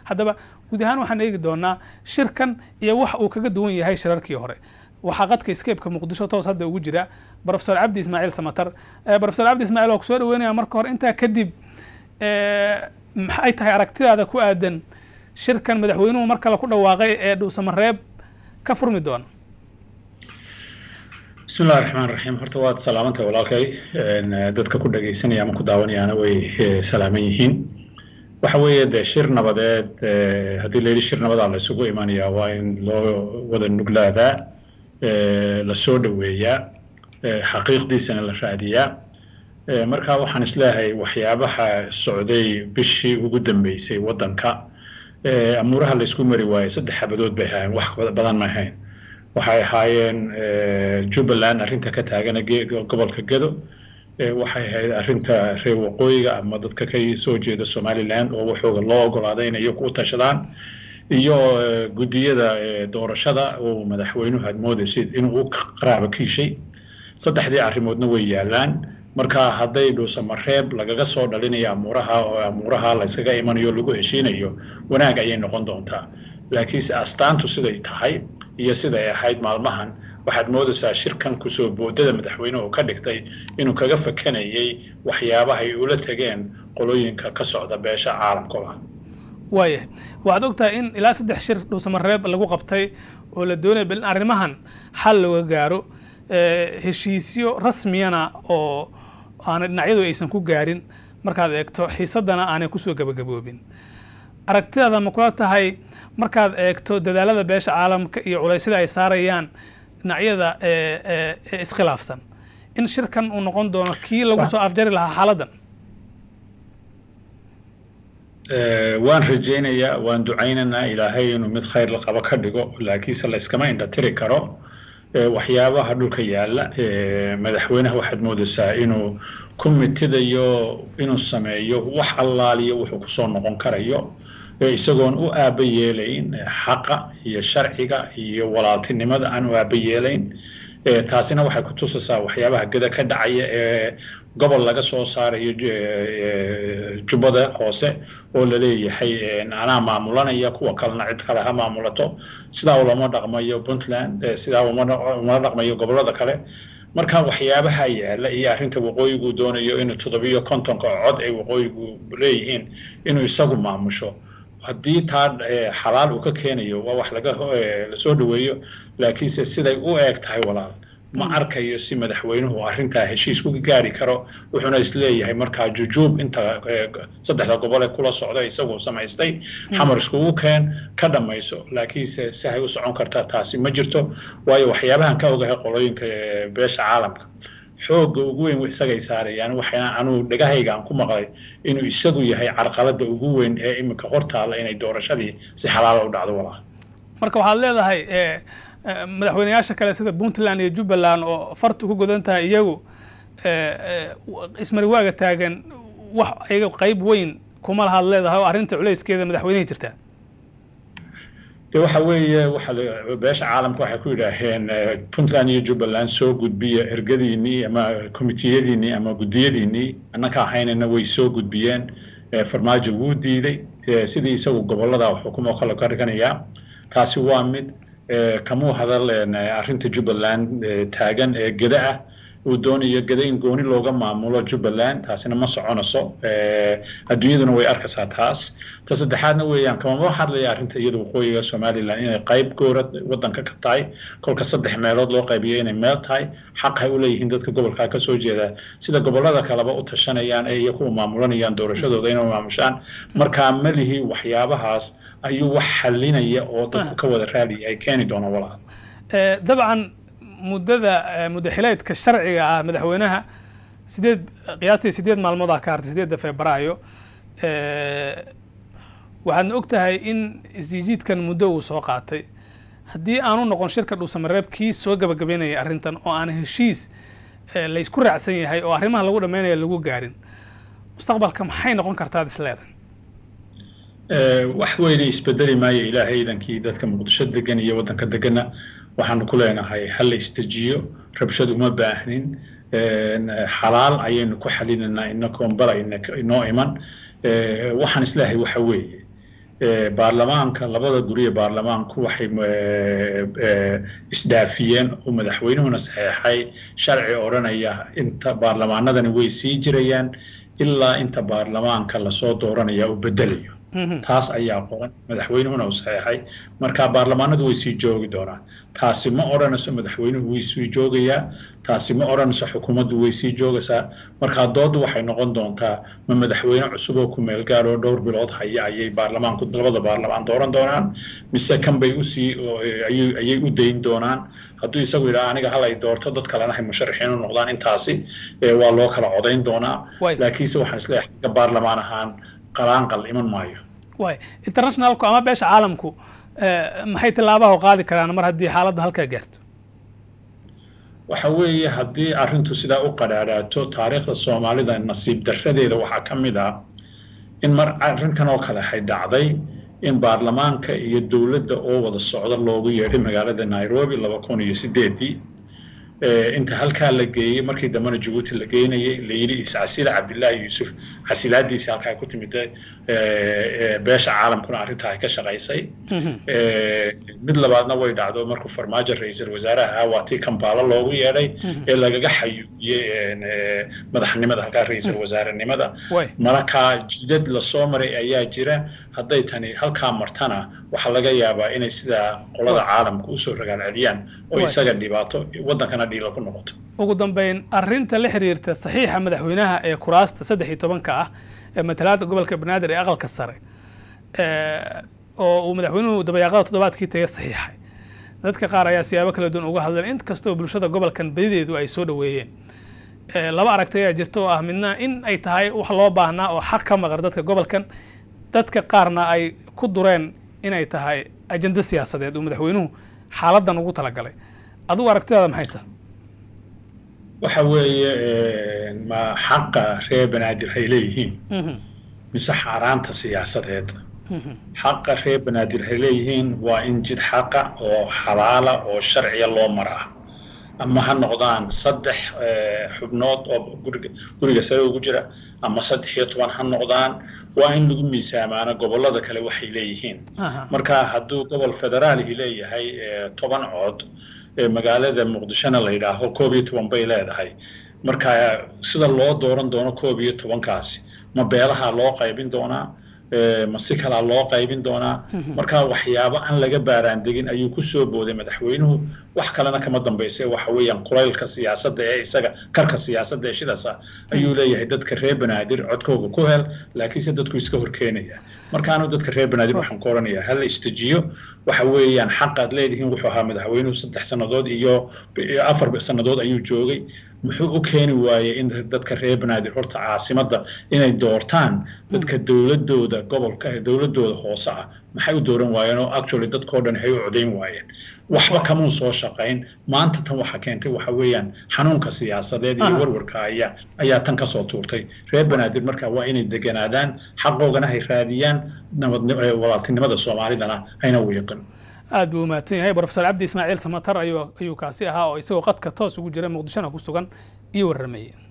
haddaba guud ahaan waxaan eegi doonaa shirkan iyo wax uu kaga duwan yahay shirarkii hore waxaa qadka scape-ka muqdisho toos hadda ugu jira profesor cabdi ismaaciil samatar profesor cabdi ismaaciil waa kusoo dhaweynaya marka hore intaa kadib maxay tahay aragtidaada ku aadan shirkan madaxweynuhu mar kale ku dhawaaqay ee dhuusamareeb ka furmi doona bismi illahi raxmaan raxiim horta waad salaamantay walaalkay dadka ku dhagaysanaya ama ku daawanayaana way salaaman yihiin waxa weeye dee shir nabadeed haddii la yidhi shir nabadaa la isugu imanayaa waa in loo wada nuglaadaa la soo dhoweeyaa xaqiiqdiisana la raadiyaa marka waxaan isleeyahay waxyaabaha socday bishii ugu dambeysay waddanka amuuraha la isku mari waayey saddex xabadood bay ahaayeen wax badan ma ahayn waxay ahaayeen jubbaland arrinta ka taagana gobolka gedo waxay ahayd arrinta reer waqooyiga ama dadka ka soo jeeda somaliland oo waxooga loo ogolaaday inay iyagu u tashadaan iyo guddiyada doorashada oo madaxweynuhu aad moodaysid inuu u qaraabo kiishay saddexdii arrimoodna way yaalaan marka hadday dhuusamareeb lagaga soo dhalinayo amuuraha oo amuuraha laysaga imanayo lagu heshiinayo wanaag ayay noqon doontaa laakiinse astaantu siday tahay iyo siday ahayd maalmahan waxaad moodaysaa shirkan kusoo boodada madaxweynuhu ka dhigtay inuu kaga fakanayay waxyaabahay ula tegeen qolooyinka ka socda beesha caalamkooda waayahay waxaad ogtahay in ilaa saddex shir dhuusamareeb lagu qabtay oo la doonaya bal in arrimahan xal looga gaaro heshiisyo rasmiyana oo aanay dhinacyadu aysan ku gaarin markaad eegto xiisadana aanay kusoo gabagaboobin aragtidaada ma kula tahay markaad eegto dadaalada beesha caalamka iyo culaysyada ay saarayaan dhinacyada ee iskhilaafsan in shirkan uu noqon doono kii lagu soo afjari lahaa xaaladdan waan rajaynayaa waan ducaynaynaa ilaahay inuu mid khayr la qabo ka dhigo laakiinse la iskama indhatiri karo waxyaabaha dhulka yaalla madaxweynaha waxaad moodaysaa inuu ku mitidayo inuu sameeyo wax allaaliyo wuxuu kusoo noqon karayo isagoon u aaba yeelayn xaqa iyo sharciga iyo walaaltinimada aan u aaba yeelayn taasina waxay ku tusaysaa waxyaabaha geda ka dhacaya ee gobol laga soo saarayo jubbada hoose oo la leeyahay anaa maamulanaya kuwa kalena cid kale ha maamulato sidaa lama dhaqmayo puntland sidaa umala dhaqmayo gobollada kale marka waxyaabaha yaala iyo arrinta waqooyigu doonayo inuu toddobiyo kontonka cod ay waqooyigu leeyihiin inuu isagu maamusho haddii taa xalaal uu ka keenayo waa wax laga lasoo dhaweeyo laakiinse siday u eeg tahay walaal ma arkayo si madaxweynuhu arrintaa heshiis ku gaari karo wuxuuna isleeyahay markaa jujuub inta saddexda gobole kula socda isagu samaystay xamar iskugu keen ka dhammayso laakiinse sihay u socon kartaa taasi ma jirto waayo waxyaabahan ka ogahay qolooyinka beesha caalamka xoogga ugu weyn isagay saarayaan waxayna anuu dhegahayga aan ku maqlay inuu isagu yahay carqaladda ugu weyn ee iminka hortaalla inay doorashadii si xalaala u dhacdo walaal marka waxaad leedahay madaxweyneyaasha kale sida puntland iyo jubbaland oo fartu ku godan tahay iyagu ismariwaaga taagan wax iyaga qayb weyn kuma lahaad leedahay oo arrinta culayskeeda madaxweynihii jirtaa de waxa weeye waxa beesha caalamka waxay ku yidhaaheen puntland iyo jubbaland soo gudbiya ergadiinii ama komitiyadiinii ama guddiyadiinii annaka ahaynana way soo gudbiyeen farmaajo wuu diiday sidii isagu gobollada xukumo kale ka dhiganayaa taasi waa mid kamuu hadal arrinta jubbaland taagan ee geda ah uu doonayo geda in gooni looga maamulo jubbaland taasina ma soconayso adduunyaduna way arkaysaa taas ta saddexaadna weeyaan kamama hadlaya arrinta iyada waqooyiga somaliland inay qayb goora waddanka ka tahay kolka saddex meelood loo qaybiyo inay meel tahay xaq hay u leeyihiin dadka gobolkaa kasoo jeeda sida gobollada kaleba u tashanayaan ee iyo kuwa maamulanayaan doorashadooda inay maamushaan markaa malihi waxyaabahaas ayuu wax xalinaya oo dadku ka wada raaliya ay keeni doonaan walaal dabcan muddada muddaxileedka sharciga ah madaxweynaha sideed qiyaastii sideed maalmood ah ka hartay sideedda febraayo waxaadna og tahay in isjiijiidkan muddo uu soo qaatay haddii aanu noqon shirka dhuusamareeb kii soo gabagabeynaya arrintan oo aan heshiis laysku raacsan yahay oo arrimaha lagu dhammaynaya lagu gaarin mustaqbalka maxay noqon kartaa ad isleedahay wax weyne isbedeli maayo ilaahay idankii dadka muqdisho degan iyo waddanka deganna waxaanu ku leenahay ha la isdejiyo rabshad uma baahnin xalaal ayaynu ku xalinaynaa inakoon bala inoo iman waxaan isleeyahay waxa weeye baarlamaanka labada guriye baarlamaanku waxay isdhaafiyeen oo madaxweynuhuna saxeexay sharci odhanaya inta baarlamaanadani way sii jirayaan ilaa inta baarlamaanka lasoo dooranaya uu bedelayo taas ayaa qoran madaxweynuhuna uu saxeexay marka baarlamaanadu way sii joogi doonaan taasi ma odhanayso madaxweynuhu way sii joogayaa taasi ma odhanayso xukuumaddu way sii joogaysaa markaa dooddu waxay noqon doontaa ma madaxweyne cusub oo ku meel gaar oo dhowr bilood haya ayay baarlamaanku labada baarlamaan dooran doonaan mise kan bay usii ayay u dayn doonaan hadduu isagu yidhaha aniga hal ay doorto dad kalena hay musharaxiin u noqdaan intaasi waa loo kala codayn doonaa laakiinse waxaan isleeyahay xagga baarlamaan ahaan qalaanqal iman maayo way internationalku ama beesha caalamku maxay tillaabaha u qaadi karaan mar haddii xaaladda halkaa gaarto waxa weeye haddii arrintu sidaa u qadhaadhaato taariikhda soomaalida nasiib darradeeda waxaa ka mid ah in mar arrintan oo kale hay dhacday in baarlamaanka iyo dowladda oo wada socda loogu yeedhay magaalada nairobi laba kun iyo sideedii inta halkaa la geeyey markii dambena jabuuti la geynayay la yidhi iscasila cabdillaahi yuusuf casilaadiisii halkaa ku timid beesha caalamkuna arrintaa ay ka shaqaysay mid labaadna way dhacdo markuu farmaajo ra-iisul wasaaraha ahaa waa tii kambaalo loogu yeedhay ee lagaga xayuubiyey madaxnimada halkaa ra-iisul wasaarenimada markaa jidad lasoo maray ayaa jira hadday tani halkaa martana waxaa laga yaabaa inay sidaa qolada caalamka usoo ragaal celiyaan oo isaga dhibaato waddankana dhiilo ku noqoto ugu dambeyn arrinta la xiriirta saxiixa madaxweynaha ee kuraasta saddex iyo tobanka ah ee matalaada gobolka banaadir ee aqalka sare oo uu madaxweynuhu dabayaaqada toddobaadkii taga saxiixay dadka qaar ayaa siyaabo kala duwan uga hadleen in kastoo bulshada gobolkan badideedu ay soo dhoweeyeen laba aragti ayaa jirta oo ah midna in ay tahay wax loo baahnaa oo xaq ka maqan dadka gobolkan dadka qaarna ay ku dureen inay tahay ajendo siyaasadeed uu madaxweynuhu xaaladan ugu talagalay adugu aragtidaada maxay tahay waxa weeye ma xaqa reer banaadir hay leeyihiin mise xaaraanta siyaasadeed xaqa reer banaadir hay leeyihiin waa in jid xaqa oo xalaala oo sharciya loo maraa ama ha noqdaan saddex xubnood oo guriga sare ugu jira ama saddex iyo toban ha noqdaan waa in lagu miisaamaano gobollada kale waxay leeyihiin marka hadduu gobol federaalihi leeyahay toban cod magaalada muqdishona la yidhaaho koob iyo toban bay leedahay marka sida loo dooran doono koob iyo tobankaasi ma beelaha loo qaybin doonaa ma si kalaa loo qaybin doonaa marka waxyaabo aan laga baaraan degin ayuu ku soo booday madaxweynuhu wax kalena kama dambayse waxa weeyaan kulaylka siyaasadda ee isaga karka siyaasadda ee sidaasa ayuu leeyahay dadka reer banaadir codkooga ku hel laakiinse dadku iska horkeenaya markaanu dadka reer banaadir waxaan ku odhanayaa hala istajiyo waxa weeyaan xaqaad leedihiin wuxuu ahaa madaxweynuhu saddex sannadood iyo afar sannadood ayuu joogay muxuu u keeni waayey in dadka reer banaadir horta caasimadda inay doortaan dadka dowladooda gobolka dowladooda hoose ah maxay u dooran waayeen oo actually dadkao dhan hay u codayn waayeen waxba kamuu soo shaqayn maanta tan waxa keentay waxa weeyaan xanuunka siyaasadeed iyo warwarka ayaa ayaa tan kasoo tuurtay reer banaadir marka waa inay deganaadaan xaqoogana hay raadiyaan nabad walaaltinimada soomaalidana hayna wiiqin aad buu umahadsan yahay brofesor cabdi ismaaciil samatar ayuu kaasi ahaa oo isagoo qadka toos ugu jira muqdishona ku sugan iyo warramayey